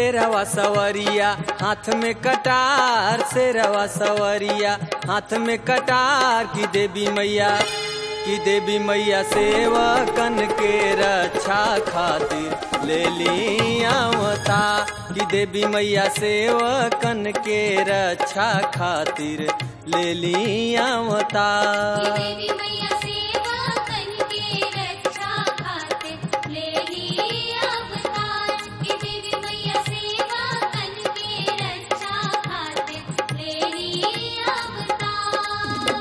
शेरवा सवरिया हाथ में कटार शेरवा सवरिया हाथ में कटार की देवी मैया की देवी मैया सेवकन के रक्षा खातिर ले लियावता की देवी मैया सेवकन के रक्षा खातिर ले लियावता देवी मैया सेवा करके रक्षा खातिर ले ली अवतार कि देवी मैया सेवा करके रक्षा खातिर ले ली अवतार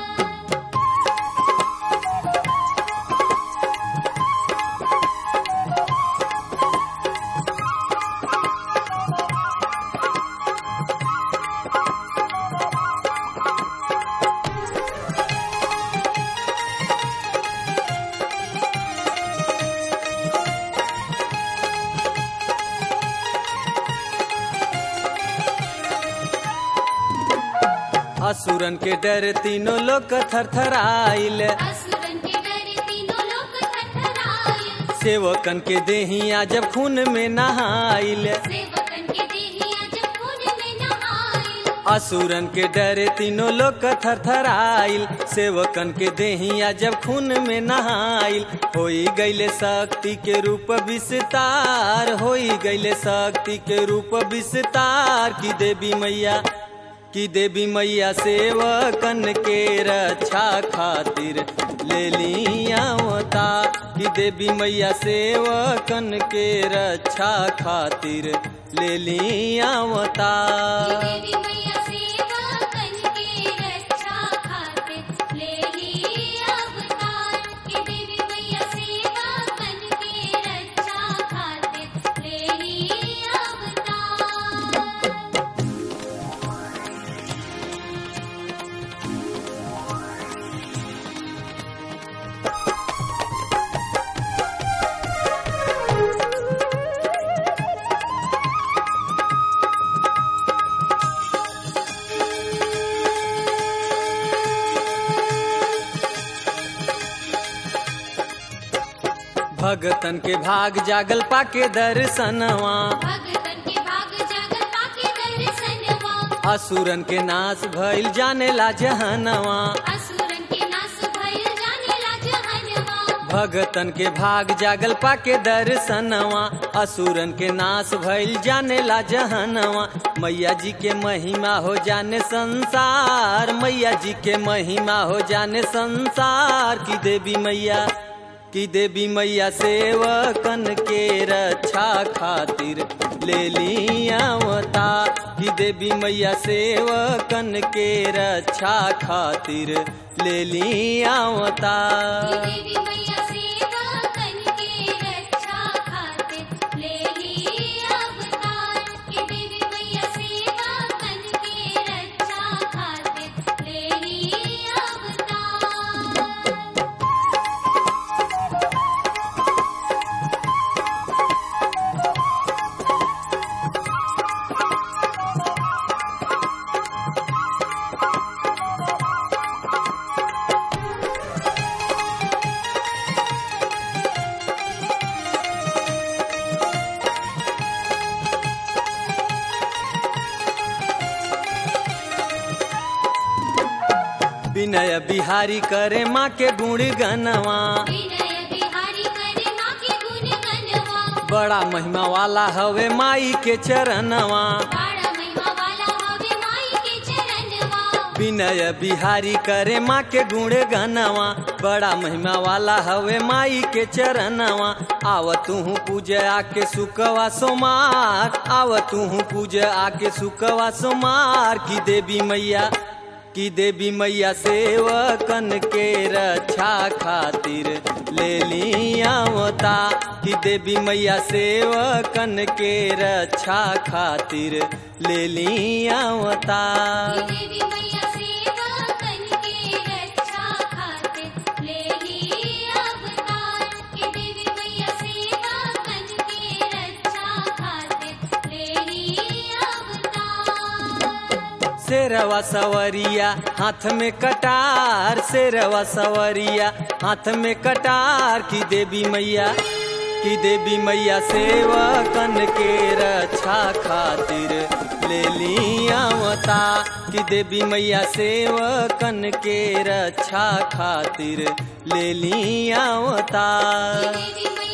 असुरन के डर तीनों लोग थरथराइल असुरन के डरे तीनों लोग थरथराए सेवकन के देहिया जब खून में नहाइल सेवकन के देहिया जब खून में नहाए असुरन के डरे तीनों लोग थरथराइल सेवकन के देहिया जब खून में नहाइल होई गईले शक्ति के रूप विस्तार होई गईले शक्ति के रूप विस्तार की देवी मैया की देवी मैया सेवकन के रक्षा खातिर ले लियावता की देवी मैया सेवकन के रक्षा खातिर ले लियावता देवी मैया सेवा करके रक्षा खातिर ले ली अवतार कि देवी मैया सेवा करके रक्षा खातिर ले ली अवतार भगतन के भाग जागल पाके दर्शनवा भगतन के भाग जागल पाके दर्शनवा असुरन के नाश भइल जाने ला जहनवा असुरन के नाश भइल जाने ला जहनवा भगतन के भाग जागल पाके दर्शनवा असुरन के नाश भइल जाने ला जहनवा मैया जी के महिमा हो जाने संसार मैया जी के महिमा हो जाने संसार की देवी मैया की देवी मैया सेवकन के रक्षा खातिर ले लियावता की देवी मैया सेवकन के रक्षा खातिर ले लियावता देवी मैया सेवा करके रक्षा खातिर ले ली अवतार कि देवी मैया सेवा करके रक्षा खातिर ले ली अवतार विनय बिहारी करे माँ के गुण गनवा विनय बिहारी करे माँ के गुण गनवा बड़ा महिमा वाला हवे माई के चरणवा बाड़ा महिमा वाला हवे माई के चरणवा विनय बिहारी करे माँ के गुण गनवा बड़ा महिमा वाला हवे माई के चरणवा आव तू पूज आके सुकवा सोमार आव तू पूज आके सुकवा सोमार की देवी मैया की देवी मैया सेवकन के रक्षा खातिर ले लियावता की देवी मैया सेवकन के रक्षा खातिर ले लियावता देवी मैया सेवा करके रक्षा खातिर ले ली अवतार कि देवी मैया सेवा करके रक्षा खातिर ले ली अवतार शेरवा सवरिया हाथ में कटार शेरवा सवरिया हाथ में कटार की देवी मैया कि देवी मैया सेवकन के रक्षा खातिर ले लियावता कि देवी मैया सेवकन के रक्षा खातिर ले लियावता देवी मैया